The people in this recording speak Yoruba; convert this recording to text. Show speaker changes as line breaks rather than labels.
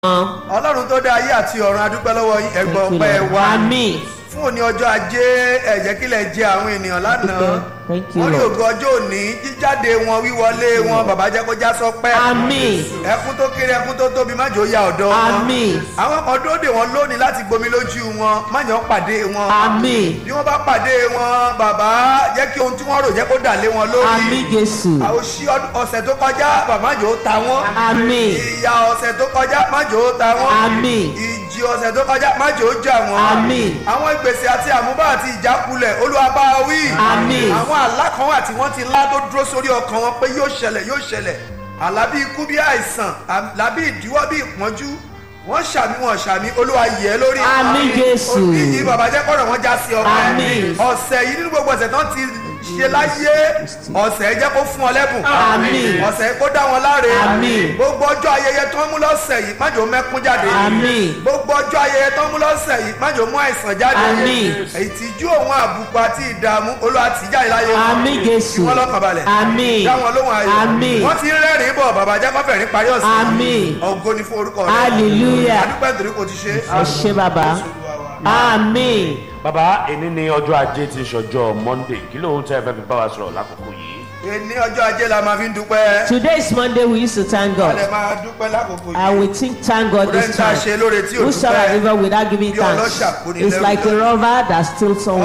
ọlọ́run tó dá ayé àti ọ̀run adúpẹ́ lọ́wọ́ yín ẹ̀gbọ́n
Thank you,
ọpẹ́
Lord.
wa
Àmín.
fún òní ọjọ́ ajé ẹ̀jẹ̀ kílẹ̀ jẹ àwọn ènìyàn lánàá
Thank you,
wọ́n ní
Lord.
ògo ọjọ́ òní jíjáde wọn wíwọlé wọn bàbá jẹ́ kó já sọpẹ́
Àmín.
ẹkún tó kéré ẹkún tó tóbi má jò ya ọ̀dọ́ wọn
Àmín.
àwọn kan dúró dè wọn lónìí láti gbomi lójú wọn má jọ pàdé wọn
Àmín.
bí wọ́n bá pàdé wọn bàbá jẹ́ kí ohun tí wọ́n rò jẹ́ kó dà lé wọn lórí
Àmín Jésù.
àwòṣí ọ̀sẹ̀ tó kọjá bàbá jò ó ta wọn
Àmín.
ìyà ọ̀sẹ̀ tó kọjá má jò ó ta wọn
Àmín.
ìjì ọ̀sẹ̀ tó kọjá má jò ó jà wọn
Àmín.
àwọn ìgbésẹ̀ àti àmúbá àti ìjákulẹ̀ Olúwa bá wa wí
Àmín.
àwọn àlá kan wà tí wọ́n ti lá tó dúró sórí ọkàn wọn pé yóò ṣẹlẹ̀ yóò ṣẹlẹ̀ àlá bí ikú bí àìsàn àlá bí ìdíwọ́ bí ìpọ́njú wọ́n ṣàmì wọn ṣàmì Olúwa yẹ̀ ẹ́ lórí
Àmín Jésù.
òní yìí bàbá jẹ́ kọ́rọ̀ wọn já sí ọkàn
Àmín.
ọ̀sẹ̀ yìí nínú gbogbo ọ̀sẹ̀ tán ti ṣe láyé ọ̀sẹ̀ jẹ́ kó fún ọ lẹ́bùn
Àmín.
ọ̀sẹ̀ kó dá wọn láre
Àmín.
gbogbo ọjọ́ ayẹyẹ tó ń mú lọ́sẹ̀ yìí má jò mẹ́kún jáde
Àmín.
gbogbo ọjọ́ ayẹyẹ tó ń mú lọ́sẹ̀ yìí má jò mú àìsàn jáde
Àmín.
ìtìjú òun àbùkù àti ìdààmú Olúwa tì jáde láyé wọn.
Àmín Jésù.
Kí wọ́n lọ́kàn balẹ̀
Àmín.
dá wọn lóhùn ayọ̀
Àmín.
wọ́n ti ń rẹ́rìn-ín bọ̀ bàbá jẹ́ kọ́fẹ́ ní parí ọ̀sẹ̀
Àmín.
ògo ni fún orúkọ rẹ̀
Hallelujah.
adúpẹ́ nítorí kò ti ṣe
Ẹ ṣé bàbá. Àmín.
bàbá èní ni ọjọ́ ajé ti ṣọjọ́ monday kí lóun tẹ́ ẹ fẹ́ fi bá wa sọ̀rọ̀ lákòókò yìí.
ní ọjọ́ ajé la máa fi ń dúpẹ́
Today is Monday we used to thank
a lè
God.
máa dúpẹ́ lákòókò yìí
And we think thank God this
Rẹ́ńtà ṣe
time.
lóore tí ò
Who shall I
dúpẹ́
even without giving
Bí
thanks?
ọlọ́ṣà kò ní
It's
lẹ́rù
like a
lọ.
robber that steals some